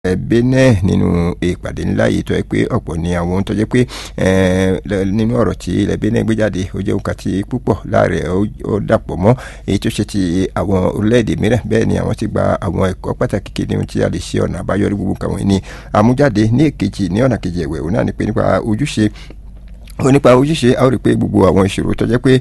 Benin nínú ìpàdé ńlá yìí tó yẹ pé ọ̀pọ̀ ni àwọn ohun tó jẹ́ pé nínú ọ̀rọ̀ tí ilẹ̀ Benin gbé jáde ó jẹ́ nǹkan tí púpọ̀ láàrẹ̀ ó dàpọ̀ mọ́ èyí tó ṣe ti àwọn orílẹ̀-èdè mìíràn bẹ́ẹ̀ ni àwọn ti gba àwọn ẹ̀kọ́ pàtàkì kí ni ohun tí a lè ṣe ọ̀nà àbáyọrí gbogbo nǹkan wọ̀nyí ni àmújáde ní èkejì ní ọ̀nà kejì ẹ̀wẹ̀ òun náà ni pé nípa ojúṣe ó nípa ojúṣe a ó rí i pé gbogbo àwọn ìṣòro tó jẹ́ pé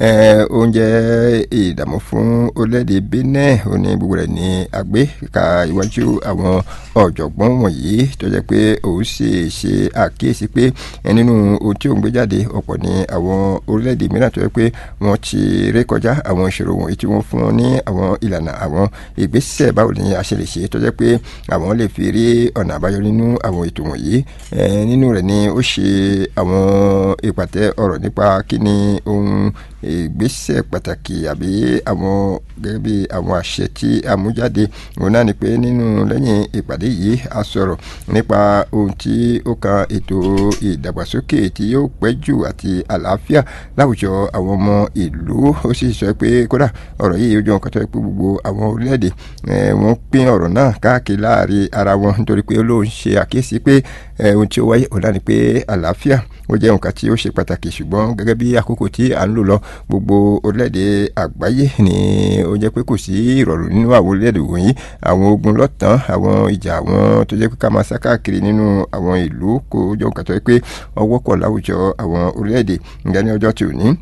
oúnjẹ ìdààmú fún orílẹ̀-èdè Benin ó ní gbogbo rẹ̀ ní àgbé ka iwájú àwọn ọ̀jọ̀gbọ́n wọ̀nyí tó jẹ́ pé òun sì ṣe àkíyèsí pé nínú ohun tí òun gbé jáde ọ̀pọ̀ ní àwọn orílẹ̀-èdè mìíràn tó jẹ́ pé wọ́n ti ré kọjá àwọn ìṣòro wọ̀nyí tí wọ́n fún wọn ní àwọn ìlànà àwọn ìgbésẹ̀ báwo ni a ṣe lè ṣe tó jẹ́ pé àwọn lè fi rí ọ̀nà àbáyọ nínú àwọn ètò wọ̀nyí nínú rẹ̀ ni ó ṣe àwọn ìpàtẹ ọ̀rọ̀ nípa kí ni ohun ìgbésẹ̀ pàtàkì àbí àwọn gẹ́gẹ́ bí àwọn àṣẹ tí a mú jáde òun náà ni pé nínú lẹ́yìn ìpàdé yìí a sọ̀rọ̀ nípa ohun tí ó kan ètò ìdàgbàsókè tí yóò pẹ́ jù àti àlàáfíà láwùjọ àwọn ọmọ ìlú ó sì sọ pé kódà ọ̀rọ̀ yìí ó jọ nǹkan tó yẹ pé gbogbo àwọn orílẹ̀-èdè wọ́n pín ọ̀rọ̀ náà káàkiri láàrin ara wọn nítorí pé olóhùn ṣe àkíyèsí pé ohun tí ó wáyé òun náà ni pé àlàáfíà ó jẹ́ nǹkan tí ó ṣe pàtàkì ṣùgbọ́n gẹ́gẹ́ bí àkókò tí à ń lò lọ gbogbo orílẹ̀-èdè àgbáyé ni ó jẹ́ pé kò sí ìrọ̀rùn nínú àwọn orílẹ̀-èdè wọ̀nyí àwọn ogun lọ́tàn àwọn ìjà àwọn tó jẹ́ pé ká máa sá káàkiri nínú àwọn ìlú kò jọ nǹkan tó yẹ pé ọwọ́ pọ̀ láwùjọ àwọn orílẹ̀-èdè ǹjẹ́ ní ọjọ́ tí ò ní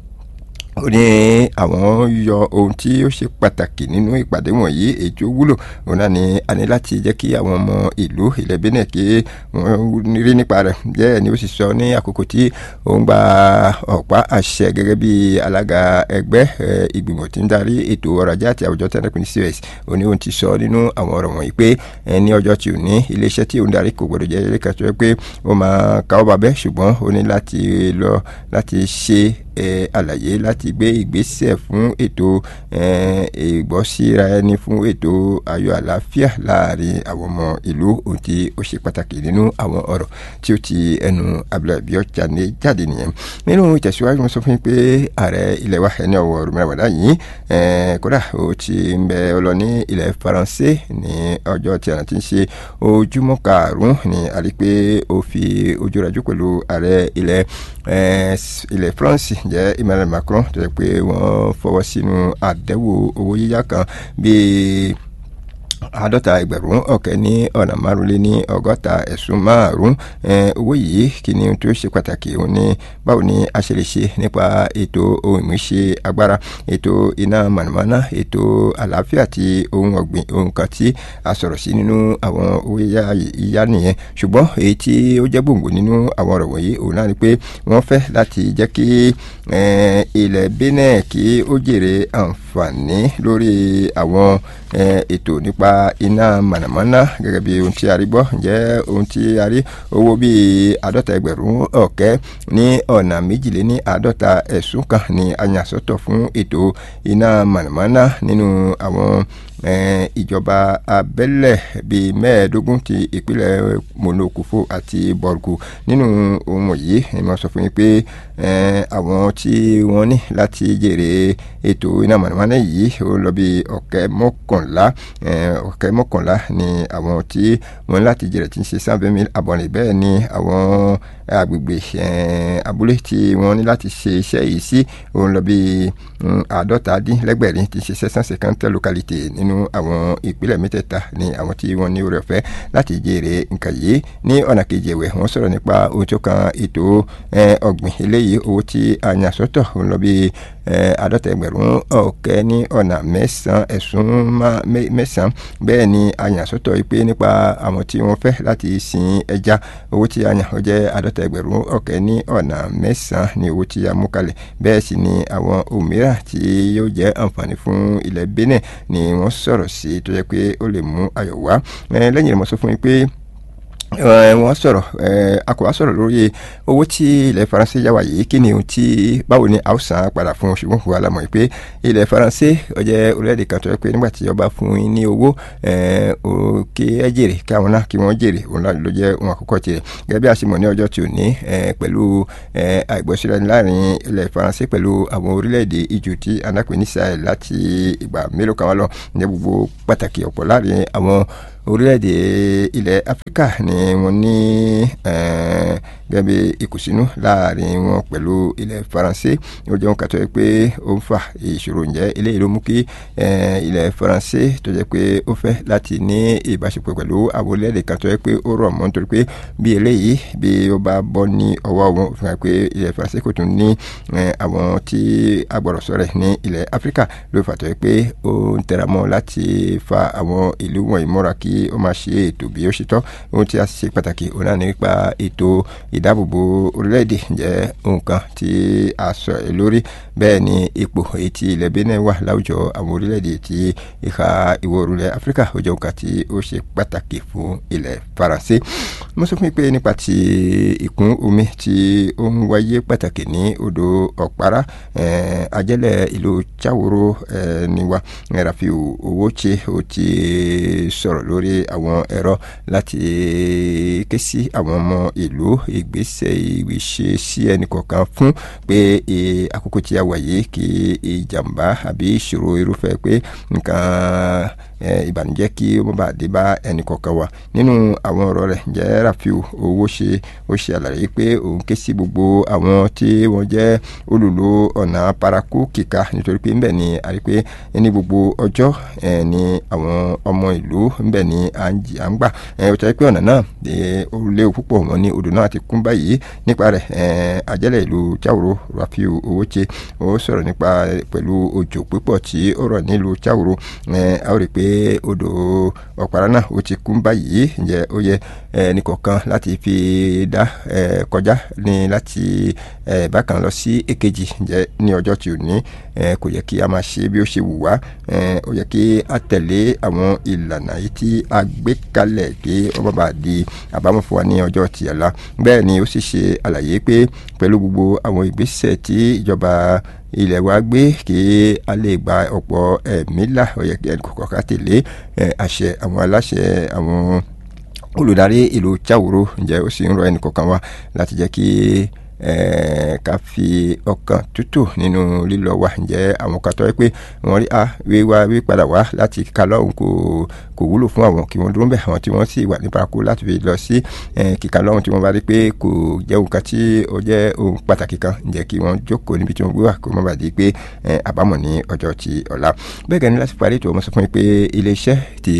ó ní àwọn yọ ohun tí ó ṣe pàtàkì nínú ìpàdé wọ̀nyí èyí tó wúlò òun náà ni a ní láti jẹ́ kí àwọn ọmọ ìlú ilẹ̀ Benin kí wọ́n rí nípa rẹ̀ bẹ́ẹ̀ ni ó sì sọ ní àkókò tí òun gba ọ̀pá àṣẹ gẹ́gẹ́ bí alága ẹgbẹ́ ìgbìmọ̀ tí ń darí ètò ọrọ̀ ajé àti àwùjọ tẹ́lẹ̀kùn ní COS ó ní òun ti sọ nínú àwọn ọ̀rọ̀ wọ̀nyí pé ní ọjọ́ tí ò ní iléeṣẹ́ tí òun darí kò gbọdọ̀ jẹ́ ilé kan tó yẹ pé ó máa káwọ́ bàbẹ́ ṣùgbọ́n ó ní láti lọ láti ṣe àlàyé láti gbé ìgbésẹ̀ fún ètò ìgbọ́síra ẹni fún ètò ayọ̀ àlàáfíà láàrin àwọn ọmọ ìlú ohun tí ó ṣe pàtàkì nínú àwọn ọ̀rọ̀ tí ó ti ẹnu abúlé jáde jáde nìyẹn nínú ìtẹ̀síwájú wọn sọ fún mi pé ààrẹ ilẹ̀ wa ẹni ọ̀wọ̀ rúmọ̀ràwàdà yìí kódà ó ti ń bẹ ọ lọ ní ilẹ̀ faransé ní ọjọ́ tí a ti ń ṣe ojúmọ́ karùn-ún ni a rí pé ó fi ojú rajú pẹ̀lú ààrẹ ilẹ̀ ilẹ̀ France jẹ́ Emmanuel Macron tó yẹ pé wọ́n fọwọ́ sínú àdẹ́wò owó yíyá kan bíi àádọ́ta ẹgbẹ̀rún ọ̀kẹ́ ní ọ̀nà márùnlé ní ọgọ́ta ẹ̀sùn márùn owó yìí kí ni tó ṣe pàtàkì òun ni báwo ni a ṣe lè ṣe nípa ètò ohun ìmúṣe agbára ètò iná mànàmáná ètò àlàáfíà àti ohun ọ̀gbìn ohun kan tí a sọ̀rọ̀ sí nínú àwọn owó yíyá nìyẹn ṣùgbọ́n èyí tí ó jẹ́ gbòǹgbò nínú àwọn ọ̀rọ̀ wọ̀nyí òun náà ni pé wọ́n fẹ́ láti jẹ́ kí ilẹ̀ Benin kí ó jèrè àǹfààní lórí àwọn ètò nípa iná mànàmáná gẹ́gẹ́ bí ohun tí a rí gbọ́ ǹjẹ́ ohun tí a rí owó bíi àádọ́ta ẹgbẹ̀rún ọ̀kẹ́ ní ọ̀nà méjìléní àádọ́ta ẹ̀sùn kan ní a yàn sọ́tọ̀ fún ètò iná mànàmáná nínú àwọn ìjọba abẹ́lẹ̀ bíi mẹ́ẹ̀ẹ́dógún ti ìpínlẹ̀ monokufo àti borgu nínú ohun wọ̀nyí ni mo sọ fún yín pé àwọn tí wọ́n ní láti jèrè ètò iná mọ̀nàmọ́ná yìí ó lọ bí ọ̀kẹ́ mọ́kànlá ọ̀kẹ́ mọ́kànlá ni àwọn tí wọ́n ní láti jèrè tí ń ṣe sábẹ́mi àbọ̀nrín bẹ́ẹ̀ ni àwọn agbègbè abúlé tí wọ́n ní láti ṣe iṣẹ́ yìí sí òun lọ bí àádọ́ta dín lẹ́gbẹ̀rin tí ń ṣe sẹ́sán sẹ́kántẹ́ lókàlìtì nínú àwọn ìpínlẹ̀ mẹ́tẹ̀ẹ̀ta ni àwọn tí wọ́n ní oore ọ̀fẹ́ láti jèrè nǹkan yìí ní ọ̀nà kejì ẹ̀wẹ̀ wọ́n sọ̀rọ̀ nípa ohun tó kan ètò ọ̀gbìn eléyìí owó tí a yàn sọ́tọ̀ òun lọ bí àádọ́ta ẹgbẹ̀rún ọ̀kẹ́ ní ọ̀nà mẹ́sàn-án ẹ̀sùn mẹ́sàn-án bẹ́ẹ̀ ni a yàn sọ́tọ̀ pé nípa àwọn tí wọ́n fẹ́ láti sin ẹja owó tí a yàn ó jẹ́ àádọ́ta ẹgbẹ̀rún ọ̀kẹ́ ní ọ̀nà mẹ́sàn-án ní owó tí a mú kalẹ̀ bẹ́ẹ̀ sì ni àwọn òmíràn tí yóò jẹ́ àǹfààní fún ilẹ̀ Benin ni wọ́n sọ̀rọ̀ sí tó jẹ́ pé ó lè mú ayọ̀ wá lẹ́yìn rẹ̀ mo sọ fún yín pé wọ́n sọ̀rọ̀ a kò wá sọ̀rọ̀ lórí owó tí ilẹ̀ faransé yá wa yìí kí ni ohun tí báwo ni a ó san padà fún oṣù fún wa lámọ̀ pé ilẹ̀ faransé ó jẹ́ orílẹ̀-èdè kan tó yẹ pé nígbà tí ọba fún yín ní owó kí ẹ jèrè kí àwọn náà kí wọ́n jèrè òun náà ló jẹ́ ohun àkọ́kọ́ tirẹ̀ gẹ́gẹ́ bí a ṣe mọ̀ ní ọjọ́ tí ò ní pẹ̀lú àìgbọ́sílẹ̀ láàrin ilẹ̀ faransé pẹ̀lú àwọn orílẹ̀-èdè ijù tí anápẹ́ ní Sahel láti ìgbà mélòó kan wá lọ ní gbogbo pàtàkì ọ̀pọ̀ láàrin àwọn orílẹ̀-èdè ilẹ̀ áfíríkà ni wọ́n ní gẹ́gẹ́ bí ìkùnsínú láàrin wọn pẹ̀lú ilẹ̀ faransé ó jẹ́ wọn kàtọ́ yẹ pé ó ń fa ìṣòro ǹjẹ́ eléyìí ló mú kí ilẹ̀ faransé tó jẹ́ pé ó fẹ́ láti ní ìbáṣepọ̀ pẹ̀lú àwọn orílẹ̀-èdè kan tó yẹ pé ó rọ̀ mọ́ nítorí pé bí eléyìí bí ó bá bọ́ ní ọwọ́ wọn fi hàn pé ilẹ̀ faransé kò tún ní àwọn tí agbọ̀rọ̀sọ rẹ̀ ní ilẹ̀ áfíríkà ló fà tó yẹ pé ó ń tẹra mọ́ láti fa àwọn ìlú wọ̀nyí mọ́ra kí ó máa ṣe ètò bí ó ṣe tọ́ ohun tí a ṣe pàtàkì òun náà nípa ètò ìdáàbòbò orílẹ̀-èdè jẹ́ nǹkan tí a sọ ẹ̀ lórí bẹ́ẹ̀ ni ipò etí ilẹ̀ benin wà láwùjọ àwọn orílẹ̀-èdè tí ìhà ìwọ̀ oòrùn ilẹ̀ áfíríkà ó jẹ́ nǹkan tí ó ṣe pàtàkì fún ilẹ̀ faransé mo sọ fún yín pé nípa ti ìkún omi tí ó ń wáyé pàtàkì ní odò ọ̀pára ajẹ́lẹ̀ ìlú cháwòrò ni wa rafiu owóche ó ti sọ̀rọ̀ lórí àwọn ẹ̀rọ láti ké sí àwọn ọmọ ìlú ìgbésẹ̀ ìwéṣe sí ẹnì kọ̀ọ̀kan fún pé àkókò tí a wà yìí kí ìjàmbá àbí ìṣòro irúfẹ́ pé nǹkan ìbànújẹ́ kí ó má bàa dé bá ẹnì kọ̀ọ̀kan wa nínú àwọn ọ̀rọ̀ rẹ̀ jẹ́ rafiu owó ṣe ó ṣe àlàyé pé òun ké sí gbogbo àwọn tí wọ́n jẹ́ olùlò ọ̀nà paraku kíka nítorí pé ńbẹ̀ ni a rí pé ní gbogbo ọjọ́ ni àwọn ọmọ ìlú ńbẹ̀ ni à ń gbà ó tẹ́ pé ọ̀nà náà ó léwu púpọ̀ wọn ní odò náà ti kún báyìí nípa rẹ̀ àjẹ́lẹ̀ ìlú cháwòrò rafiu owó ṣe ó sọ̀rọ̀ nípa pẹ̀lú òjò púpọ̀ tí ó rọ̀ nílùú cháwòrò a ó rí pé odò ọ̀pára náà ó ti kún báyìí ǹjẹ́ ó yẹ ẹnìkọ̀ọ̀kan láti fi dá kọjá ní láti bákan lọ sí èkejì ǹjẹ́ ní ọjọ́ tí ò ní kò yẹ kí a máa ṣe bí ó ṣe wù wá ó yẹ kí a tẹ̀lé àwọn ìlànà yìí tí a gbé kalẹ̀ kí ó má bàa di àbámọ̀ fún wa ní ọjọ́ tí ọ̀la bẹ́ẹ̀ ni ó sì ṣe àlàyé pé pẹ̀lú gbogbo àwọn ìgbésẹ̀ tí ìjọba ilẹ̀ wa gbé kí a lè gba ọ̀pọ̀ ẹ̀mí là ó yẹ kí ẹnì kọ̀ọ̀kan ká tẹ̀lé àṣẹ àwọn aláṣẹ àwọn olùdarí ìlú cháwòrò ǹjẹ́ ó sì ń rọ ẹnì kọ̀ọ̀kan wa láti jẹ́ kí ká fi ọkàn tútù nínú lílọ wa ǹjẹ́ àwọn kan tọ́ ẹ pé wọ́n rí a wíwá wípadà wá láti kíka lọ́hùn kò kò wúlò fún àwọn kí wọ́n dúró bẹ́ẹ̀ àwọn tí wọ́n sì wà ní paraku láti fi lọ sí kíka lọ́hùn tí wọ́n bá rí pé kò jẹ́ nǹkan tí ó jẹ́ ohun pàtàkì kan ǹjẹ́ kí wọ́n jókòó níbi tí wọ́n gbé wà kó má bàa di pé àbámọ̀ ní ọjọ́ ti ọ̀la bẹ́ẹ̀ gẹ́ni láti parí ètò ọmọ sọ fún mi pé iléeṣẹ́ ti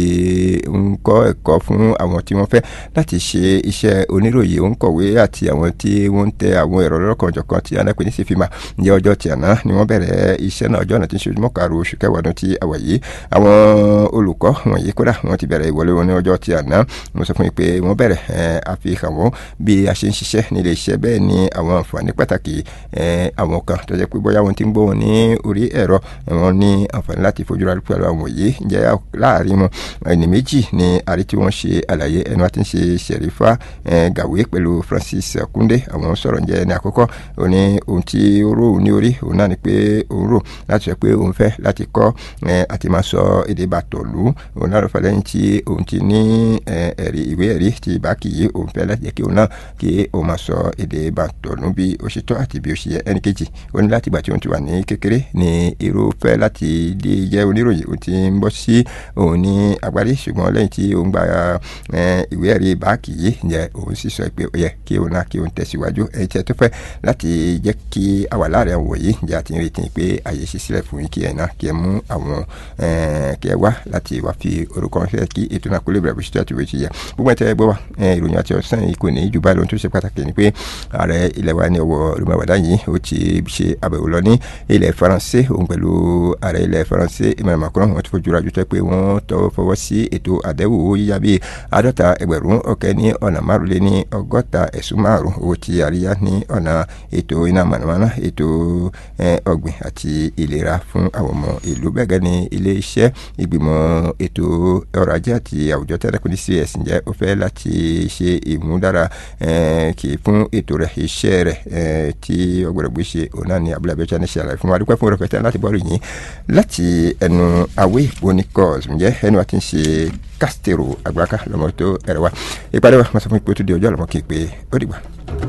ń kọ́ ẹ̀kọ́ fún àwọn tí wọ́n fẹ́ láti ṣe iṣẹ́ oníròyìn òǹkọ̀wé àti àwọn tí wọ́n ń tẹ àwọn ẹ̀rọ lọ́kàn ọ̀jọ̀kan tí anápẹ́ ní sífìmà ǹjẹ́ ọjọ́ tí àná ni wọ́n bẹ̀rẹ̀ iṣẹ́ náà ọjọ́ náà ti ń ṣe ojúmọ́ karùn-ún oṣù kẹwàá ọdún tí a wà yìí àwọn olùkọ́ wọ̀nyí kódà wọ́n ti bẹ̀rẹ̀ ìwọlé wọn ní ọjọ́ tí àná mo sọ fún yín pé wọ́n bẹ̀rẹ̀ àfihàn wọn bí a ṣe ń ṣiṣẹ́ nílé iṣẹ́ bẹ́ẹ̀ ni àwọn àǹfààní pàtàkì àwọn kan tó jẹ́ pé bóyá wọn ti ń gbọ́ wọn ní orí ẹ̀rọ wọn ní àǹfààní láti fojú ra pẹ̀lú àwọn yìí ǹjẹ́ láàrin wọn ẹni méjì ni àrí tí wọ́n ṣe àlàyé ẹnu àti ń ṣe ṣẹ̀rífà gàwé pẹ̀lú Francis Kunde àwọn sọ̀rọ̀ ǹjẹ́ ní àkọ́kọ́ ó ní ohun tí ó rò ní orí òun náà ni pé òun rò láti sọ pé òun fẹ́ láti kọ́ àti máa sọ èdè bàtọ̀lú òun náà ló fẹ́ lẹ́yìn tí òun ti ní ẹ̀rí ìwé ẹ̀rí ti ìbákì yìí òun fẹ́ láti jẹ́ kí òun náà kí òun máa sọ èdè bàtọ̀lú bí ó ṣe tọ́ àti bí ó ṣe yẹ ẹnì kejì ó ní láti gbà tí òun ti wà ní kékeré ní irúfẹ́ láti di jẹ́ oníròyìn òun ti ń bọ́ sí òun ní agbárí ṣùgbọ́n lẹ́yìn tí òun gba ìwé ẹ̀rí ìbákì yìí ǹjẹ́ òun sì sọ pé ó yẹ kí òun náà kí òun tẹ̀síwájú ẹ̀yìn tí ẹ tó fẹ́ láti jẹ́ kí a wà láàrin àwọn wọ̀nyí ǹjẹ́ àti ń retí pé àyè ṣe sílẹ̀ fún yín kí ẹ náà kí ẹ mú àwọn kí ẹ wá láti wá fi orúkọ ránṣẹ́ kí ètò náà kó lè bẹ̀rẹ̀ bó ṣe tó àti bó ṣe yẹ gbogbo ẹ̀ tẹ́ ẹ gbọ́ wa ìròyìn àti ọ̀sán yìí kò ní jù báyìí lóhun tó ṣe pàtàkì ni pé ààrẹ ilẹ̀ wa ní ọwọ́ olùmọ̀wádà yìí ó ti ṣe àbẹ̀wò lọ ní ilẹ̀ faransé òun pẹ̀lú ààrẹ ilẹ̀ faransé Emmanuel Macron wọ́n ti fojú ra jù tẹ́ pé wọ́n tọwọ́ fọwọ́ sí ètò àdẹ́wò yíyá bíi àádọ́ta ẹgbẹ̀rún ọ̀kẹ́ ní ọ̀nà márùnlé ní ọgọ́ta ẹ̀sùn márùn owó ti àríyá ní ọ̀nà ètò iná mànàmáná ètò ọ̀gbìn àti ìlera fún àwọn ọmọ ìlú bẹ́ẹ̀ gẹ́ ní ilé iṣẹ́ ìgbìmọ̀ ètò ọrọ̀ ajé àti àwùjọ tẹ́lẹ̀kùn ní cs ǹjẹ́ ó fẹ́ láti ṣe ìmúdára kì í fún ètò rẹ̀ iṣẹ́ rẹ̀ tí ọgbọ̀dọ̀ gbé ṣe òun náà ní abúlé abẹ́ọ́chá ní ṣàlàyé fún wa dúpẹ́ fún ọ̀rọ̀ láti bọ́ọ̀lù yìí láti ẹnu awé bonikọ́s ǹjẹ́ ẹnu wa ti ń ṣe kásítẹ̀rù àgbàká lọ́mọ tó ẹ̀rọ wa ìpàdé wa máa sọ fún ipò tó di ọjọ́ àlọ́mọ kí n pé ó dìgbà.